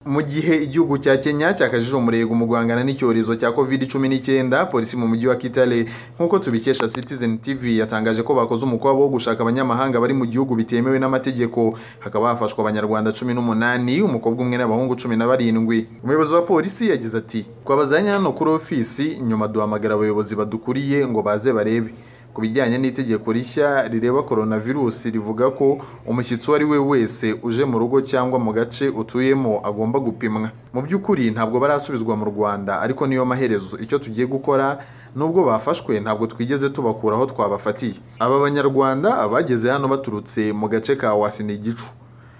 mu gihe igihugu cya kenya cyakajije umurego mu guhangana n'icyorezo cya covid cumi n'icyenda polisi mu mujyi wa kitale nk'uko tubikesha citizen tv yatangaje ko bakoze umukwabo wo gushaka abanyamahanga bari mu gihugu bitemewe n'amategeko hakaba hafashwe abanyarwanda cumi n'umunani umukobwa umwe n'abahungu cumi na barindwi umuyobozi wa polisi yagize ati twabazanye hano kuri ofisi nyuma duhamagara abayobozi badukuriye ngo baze barebe ku bijyanye n'itegeko rishya rireba coronavirus rivuga ko umushyitsi uwo ari we wese uje mu rugo cyangwa mu gace utuyemo agomba gupimwa mu by'ukuri ntabwo barasubizwa mu rwanda ariko niyo maherezo icyo tugiye gukora nubwo bafashwe ntabwo twigeze tubakura aho twabafatiye aba banyarwanda abageze hano baturutse mu gace ka wasinigicu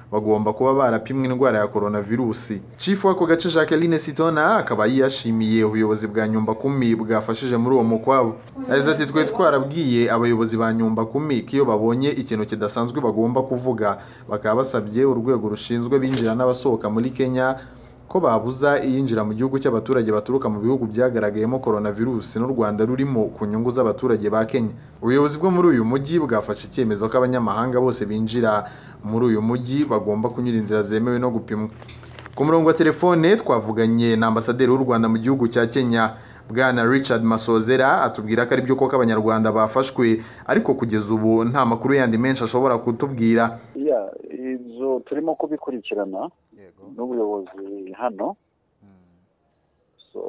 bagomba kuba barapimwe indwara ya coronavirusi chifu w'ako gace Jacqueline Sitona akaba yashimiye ubuyobozi bwa nyumba kumi bwafashije muri uwo mukwabo yagize ati twe twarabwiye abayobozi ba nyumba kumi ko iyo babonye ikintu kidasanzwe bagomba kuvuga bakaba basabye urwego rushinzwe binjira n'abasohoka muri Kenya ko babuza iyinjira mu gihugu cy'abaturage baturuka mu bihugu byagaragayemo coronavirus n'u Rwanda rurimo ku nyungu z'abaturage ba Kenya ubuyobozi bwo muri uyu mujyi bwafashe icyemezo ko abanyamahanga bose binjira muri uyu mujyi bagomba kunyura inzira zemewe no gupimwa ku murongo wa telefone twavuganye na ambasaderi w'u Rwanda mu gihugu cya Kenya bwana Richard Masozera atubwira ko ari byo koko abanyarwanda bafashwe ariko kugeza ubu nta makuru yandi menshi ashobora kutubwira ya ibyo turimo kubikurikirana n'ubuyobozi hano so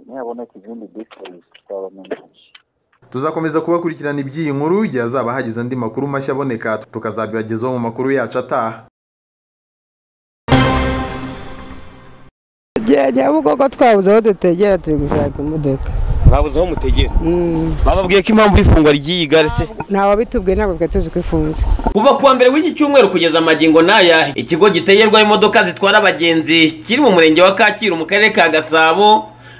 ntihaboneka izindi details twabamenyesha tuzakomeza kubakurikirana iby'iyi nkuru igihe hazaba hagize andi makuru mashya aboneka tukazabibagezaho mu makuru yacu ataha igihe nyabugogo twabuze aho dutegera turi gushaka imodoka mwabuze aho mutegera bababwiye ko impamvu y'ifungwa ry'iyi gare se ntawabitubwiye ntabwo twari tuzi ko ifunze kuva kuwa mbere w'iki cyumweru kugeza magingo n'aya ikigo gitegerwaho imodoka zitwara abagenzi kiri mu murenge wa kacyiru mu karere ka gasabo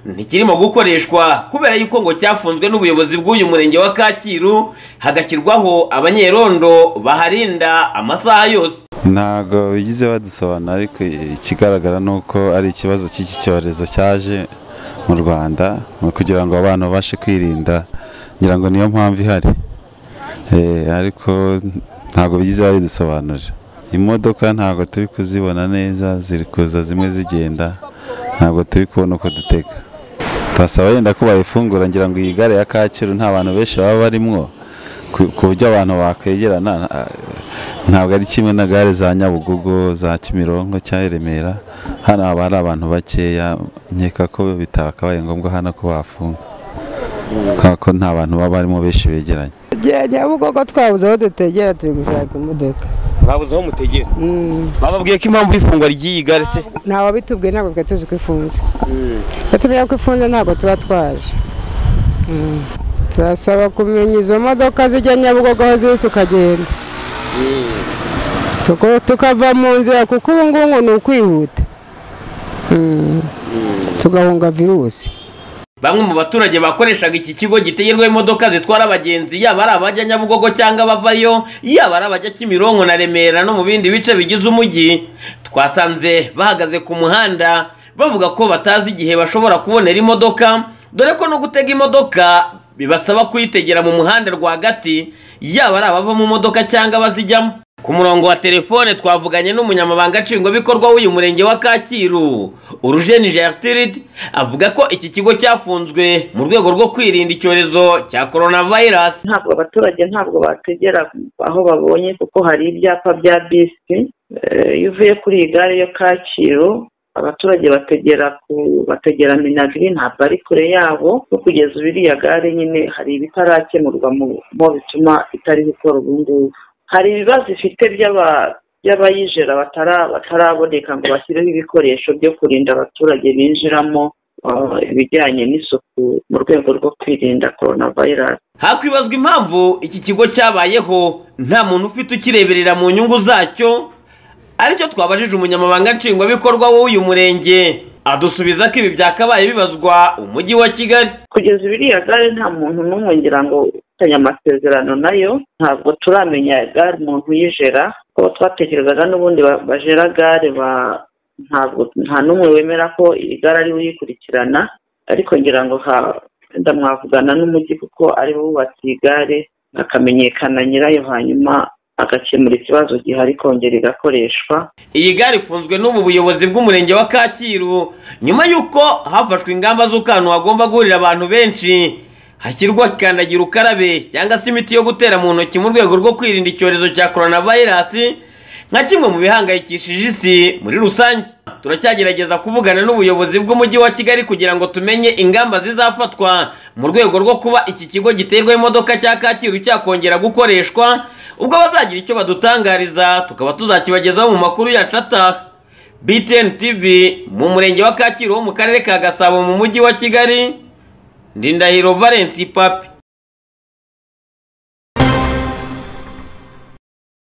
ntikirimo gukoreshwa kubera yuko ngo cyafunzwe n'ubuyobozi bw'uyu murenge wa kacyiru hagashyirwaho abanyerondo baharinda amasaha yose ntabwo bigize badusobanura ariko ikigaragara ni uko ari ikibazo cy'iki cyorezo cyaje mu rwanda ni kugira ngo abantu babashe kwirinda ngira ngo niyo mpamvu ihari Eh, ariko ntabwo bigize babidusobanurira imodoka ntabwo turi kuzibona neza ziri kuza zimwe zigenda ntabwo turi kubona uko dutega twasaba yenda ko bayifungura ngira ngo iyi gare ya kacyiru nta bantu benshi baba barimwo ku- ku buryo abantu bakwegerana ah, ntabwo ari kimwe na gare za nyabugogo za kimironko cya i remera hano haba hari abantu bakeya nkeka ko bitakabaye ngombwa hano ko bafunga kubera ko nta bantu baba barimo benshi begeranye igihe nyabugogo twabuze aho dutegera turi gushaka imodoka mwabuze aho mutegera bababwiye ko impamvu y'ifungwa ry'iyi gare se ntawabitubwiye ntabwo twari tuzi ko ifunze iyo tumenya ko ifunze ntabwo tuba twaje Mm. turasaba kumenya izo modoka zijya nyabugogo aho ziri tukagenda Tuko- tukava mu nzira kuko ubu ngubu ni ukwihuta Mm. tugahunga virusi bamwe mu baturage bakoreshaga iki kigo gitegerwaho imodoka zitwara abagenzi yaba ari abajya nyabugogo cyangwa abavayo yaba ari abajya kimironko na remera no mu bindi bice bigize umujyi twasanze bahagaze ku muhanda bavuga ko batazi igihe bashobora kubonera imodoka dore ko no gutega imodoka bibasaba kuyitegera mu muhanda rwagati yaba ari abava mu modoka cyangwa abazijyamo ku murongo wa telefone twavuganye n'umunyamabanga nshingwabikorwa w'uyu murenge wa kacyiru urujeni gertrude avuga ko iki kigo cyafunzwe mu rwego rwo kwirinda icyorezo cya coronavirus ntabwo abaturage ntabwo bategera aho babonye kuko hari ibyapa bya bisi Eh, iyo uvuye kuri iyi gare yo kacyiru abaturage bategera ku bategera minagiri ntabwo ari kure yabo no kugeza ubu iriya gare nyine hari ibitarakemurwa mu mo bituma itari gukora ubu ngubu hari ibibazo ifite by'aba by'abayijera batara- bataraboneka ngo bashyireho ibikoresho byo kurinda abaturage binjiramo eh, ibijyanye n'isuku mu rwego rwo kwirinda coronavirus hakwibazwa impamvu iki kigo cyabayeho nta muntu ufite ukireberera mu nyungu zacyo aricyo twabajije umunyamabanga nshingwabikorwa w'uyu murenge adusubiza ko ibi byakabaye bibazwa umujyi wa kigali kugeza ubu iriya gare nta muntu n'umwe ngira ngo ufitanye amasezerano nayo ntabwo turamenya gare umuntu uyijera kuko twatekerezaga n'ubundi ba- bajera gare ba- ntabwo nta n'umwe wemera ko iyi gare ari we uyikurikirana ariko ngira ngo ha- wenda mwavugana n'umujyi kuko ari bo bubatse iyi gare hakamenyekana nyirayo hanyuma agakemura ikibazo gihari kongera igakoreshwa iyi gare ifunzwe n'ubu buyobozi bw'umurenge wa kacyiru nyuma y'uko hafashwe ingamba z'ukantu hagomba guhurira abantu benshi hashyirwa kandagira ukarabe cyangwa se imiti yo gutera mu ntoki mu rwego rwo kwirinda icyorezo cya coronavirus nka kimwe mu bihangayikishije isi muri rusange turacyagerageza kuvugana n'ubuyobozi bw'umujyi wa kigali kugira ngo tumenye ingamba zizafatwa mu rwego rwo kuba iki kigo giterwa imodoka cya kacyiru cyakongera gukoreshwa ubwo bazagira icyo badutangariza tukaba tuzakibagezaho mu makuru yacu ataha btn tv mu murenge wa kacyiru wo mu karere ka gasabo mu mujyi wa kigali ndindahiro valence papi